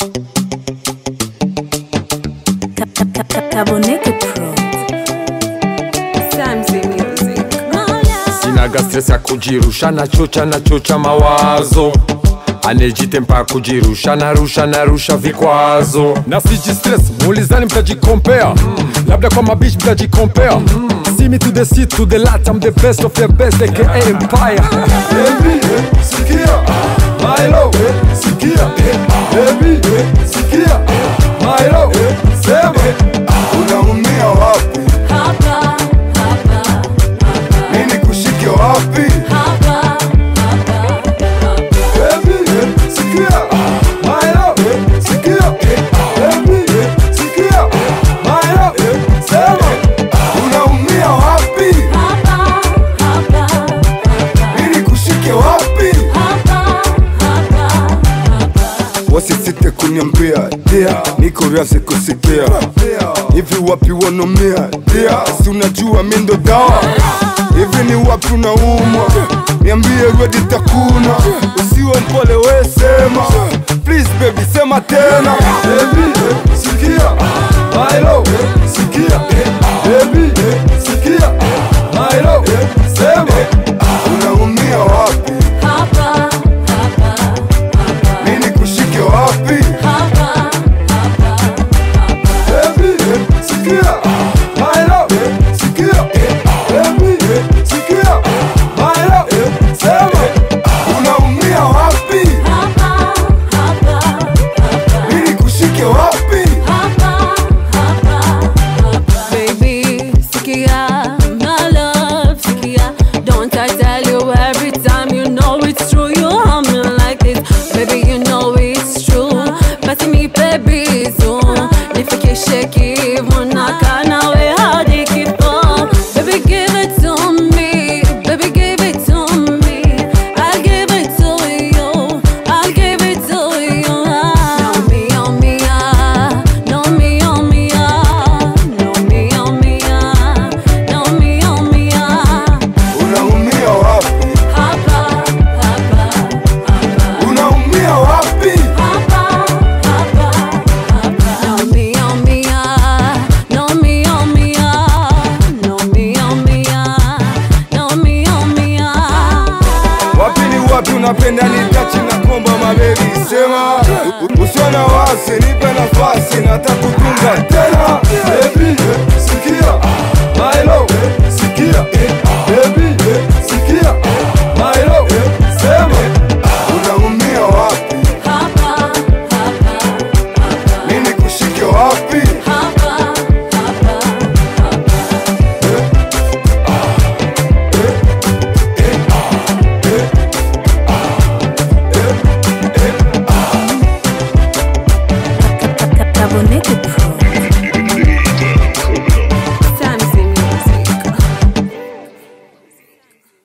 Kaboneke Pro. Samsey Music. sinaga stress ya kujirusha nachocha nachocha mawazo anejitempa kujirusha narusha narusha vikwazo na siji stress muulizani mtajikompea labda kwa mabich mtajikompea See me to the seat to the lat I'm the best of the best aka empire Baby, sikia Milo, sikia Baby, sikia Milo, sema unaumia wapi Hapa, hapa, nini kushike wapi hapa, Baby, sikia Milo, sikia Baby, sikia Milo, sema unaumia wapi hapa, hapa, nini kushike wapi hapa, hapa. wasisite kuniambia dia niko razi kusikia hivi wapi wanomia dia si unajua mi ndo dawa hivi ni wapi unaumwa niambie redi takuna usiwe mpole we sema please baby sema tena Baby, sikia Milo, sikia Baby, sikia Milo, sema unaumia wapi Hapa, hapa, nini kushike wapi hapa, Baby, sikia Milo, sikia Baby, sikia Milo, sema unaumia wapi hapa, hapa, nini kushike wapi Baby, sikia, my love, sikia. Don't I tell you every time you know it's true? You harm me like this, baby. You know it's true. Basi nipe bizu, nifikishe kivu na kanawe hadi kifo. Baby, give it to me, baby, give it to me. I'll give it to you, I'll give it to you. No me, oh me, ah, no me, oh me, ah, no me, oh me, ah, no me, oh me, ah. unaumia wapi Hapa, hapa, hapa. unaumia wapi No me, oh me, ah, no me, oh me, ah, no me, oh me, ah, no me, oh me, ah. wapi ni wapi unapenda nitachi na komba mabebi sema usiona wasi nipe nafasi natakutunga tena Baby,